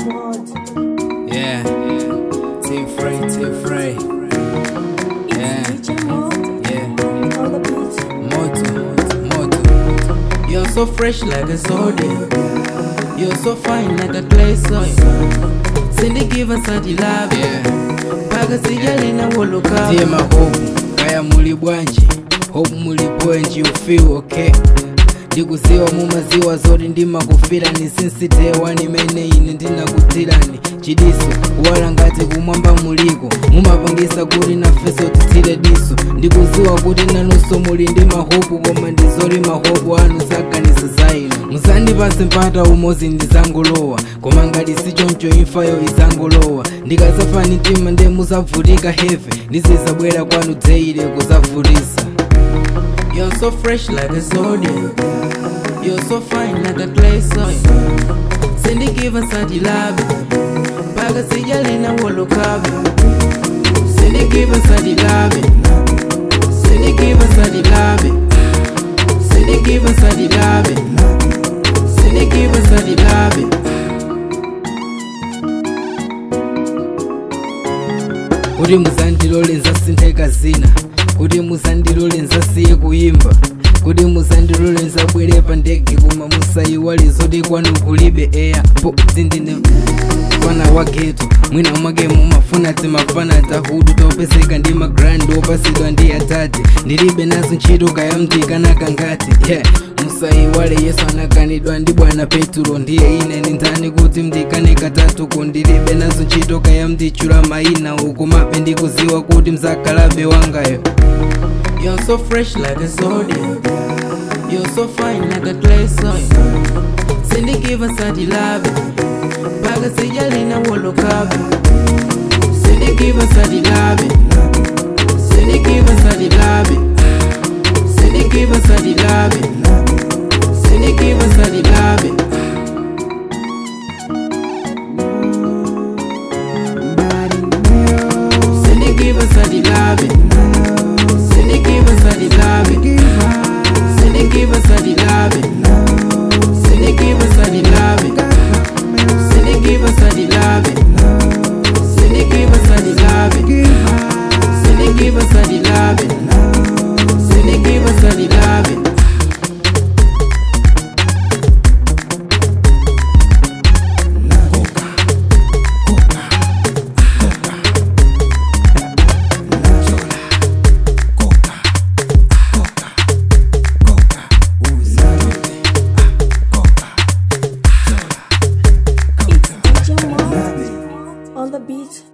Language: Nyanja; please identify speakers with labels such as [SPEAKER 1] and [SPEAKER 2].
[SPEAKER 1] Yeah, Team Free, Team Free. Yeah, yeah. Moto, moto. You're so fresh like a soda. You're so fine like a clay soil. Cindy give us a love. Yeah. Paka sijali na woloka. Tima hope, kaya muli bwanji. Hope muli bwanji, you feel okay. ndikuziwa mumaziwa zoti ndimakufirani sinsitewani mene ine ndinakutirani chidiso kuwala ngati kumwamba muliko mumapangisa kuti nafeso titsire diso ndikuziwa kuti nanunso muli ndi mahopu koma ndizoli mahopu anu saganisa za inu musandipase mpata umozi ndizangolowa koma ngati sichoncho imfayo izangolowa ndikazafa mtima nde muzavutika heve ndizizabwera kwanu dzeire kuzavutisa You're so fresh like a soda. You're so fine like a clay soil. Cindy give us a love. Paga sijali na wolokabi. Cindy give us a love. Cindy give us a love. Cindy give us a love. Cindy give us a love. kuti muzandilole nzasintheka zina kuti muzandilole nzasiye kuyimba kuti muzandilole nzabwere pa ndege koma musayiwale zoti kwanu kulibe eya po zindine fana wa geto mwina mwake mumafuna timafana tahudu topeseka ndi magrandi opasidwa ndi atati ndilibe nazo ntchito kayamtikanaka ngati yeah. musayiwale yesu anakanidwa ndi bwana petro ndiye ine ni ndani kuti mndikane katatu kundilibe nazo ntchito kayamtichula mayina ukumabe ndikuziwa kuti mzakalabe wangayo You're so fresh like a soda. You're so fine like a clay soil. Cindy give us a love. Paga sijali na wolokabi. Cindy give us a love. Cindy give us a love. Cindy give us a love. Cindy give us a love. Cindy give us a love. Cindy give us a love. Cindy give us a love. Cindy give us a love. Cindy give us a love. Cindy give us a love. Cindy give us a love. Cindy give us a love.
[SPEAKER 2] On the beat.